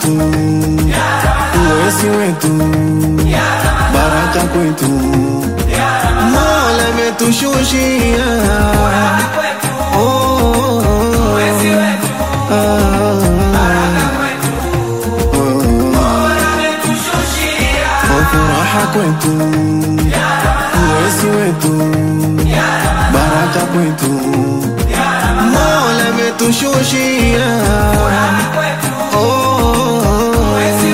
wetu, uwezi wetu, baraka kwetu, Mola ametushushia Oh, oh, oh. Ah, oh, furaha kwetu, uwezi wetu, baraka kwetu, Mola ametushushia Oh, oh, oh.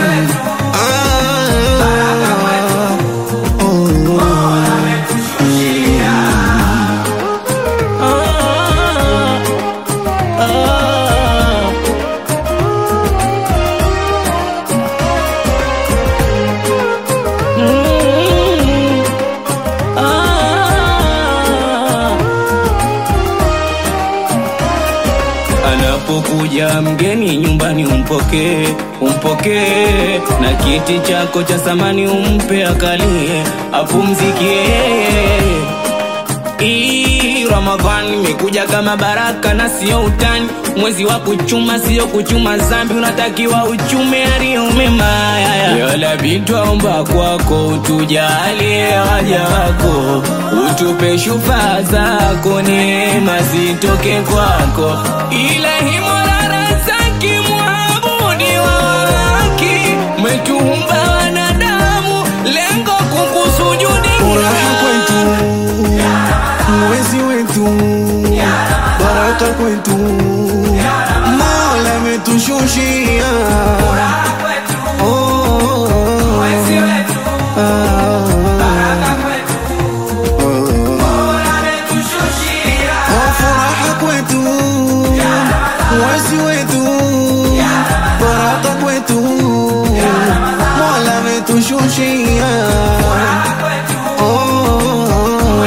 Ah, oh, oh. Anapokuja mgeni nyumbani umpokee, umpokee na kiti chako cha samani umpe akalie, apumzikie. Hii Ramadhani imekuja kama baraka na sio utani, mwezi wa kuchuma sio kuchuma zambi, unatakiwa uchume yaliyo mema. Yalabi twaomba kwako utujalie waja wako, utupe shufaa zako, neema zitoke kwako, ilahi Mola razaki mwabudi wa haki, umetuumba wanadamu, lengo kukusujudi Furaha kwetu, mwezi wetu, baraka kwetu, Mola ametushushia Oh, oh, oh. Ah, oh, furaha kwetu, mwezi wetu, baraka kwetu, Mola ametushushia Oh, oh, oh.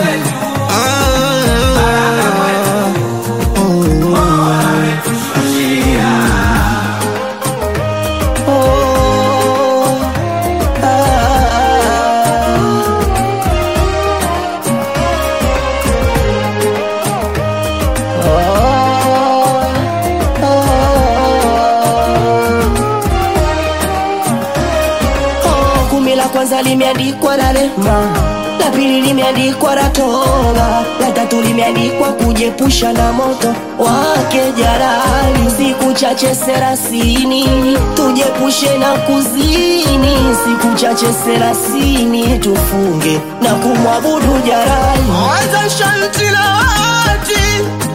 Oh, kumi la kwanza limeandikwa na rehma, la pili limeandikwa na toba, la tatu limeandikwa kujepusha na moto wake jalali. Siku chache serasini tujepushe na kuzini, siku chache serasini tufunge na kumwabudu jalali. Anza shanti la wati